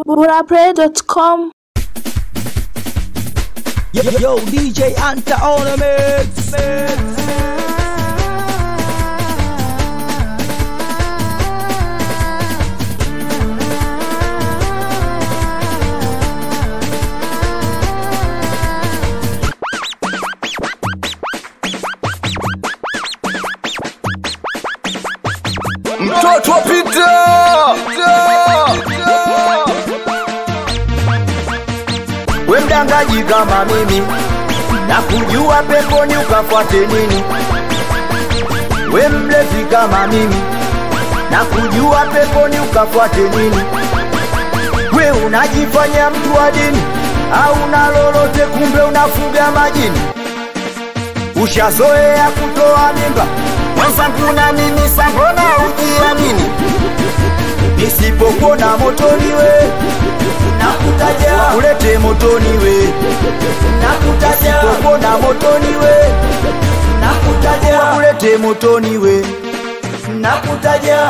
burapray.com Yo, yo, DJ Anta on the mix. mtoto wa Pita we mdangaji kama mimi na kujua peponi ukafuate nini we mlevi kama mimi na kujua peponi ukafuate nini we unajifanya mtu wa dini au na lolote kumbe unafuga majini ushazoea kutoa mimba mwenzangu na mimi sambona ujiamini nisipokuona motoni we nakutaja ulete motoni we nakutaja nisipokuona motoni we nakutaja ulete motoni we nakutaja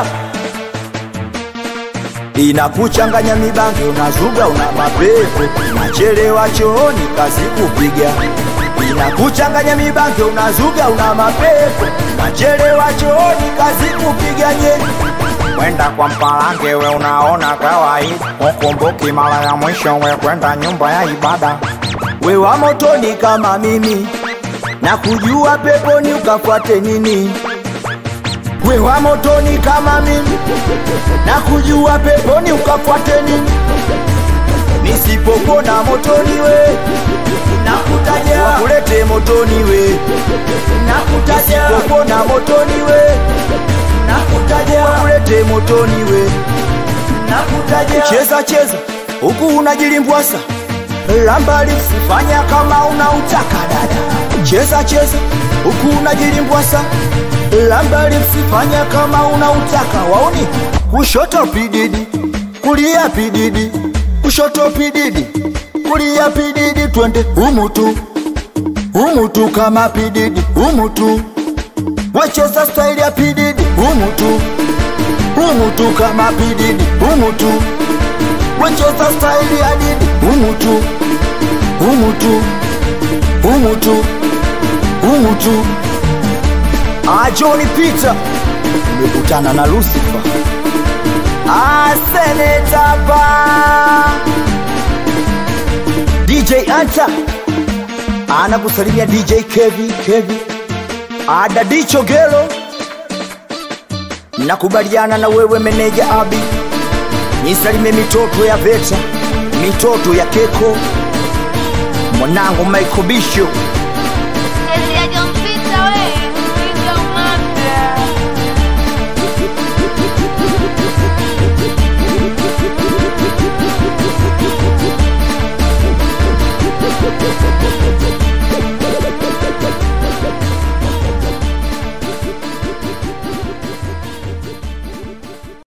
inakuchanganya mibange unazuga una mapepo nachelewa chooni kazi kupiga inakuchanganya mibange unazuga una mapepo nachelewa chooni kazi kupiga nye kwenda kwa mpalange we unaona kawaida ukumbuki mara ya mwisho we kwenda nyumba ya ibada we wa motoni kama mimi na kujua peponi ukafuate nini we wa motoni kama mimi na kujua peponi ukafuate nini nisipopona motoni we nakutaja wakulete motoni we nakutaja nisipopona motoni we nakutaja wakulete motoni we nakutaja cheza cheza huku unajilimbwasa lambali usifanya kama unautaka dada cheza cheza huku unajilimbwasa lambali usifanya kama unautaka waoni kushoto pididi kulia pididi kushoto pididi kulia pididi twende umutu umutu kama pididi umutu wacheza staili ya pididi umutu umutu kama pididi umutu wacheza staili ya didi umutu umutu umutu umutu ajoni pita nimekutana na lusifa asenetapa dj anta anakusalimia dj kevi kevi adadicho gelo nakubaliana na wewe meneja abi nisalime mitoto ya veta mitoto ya keko mwanangu Michael Bishop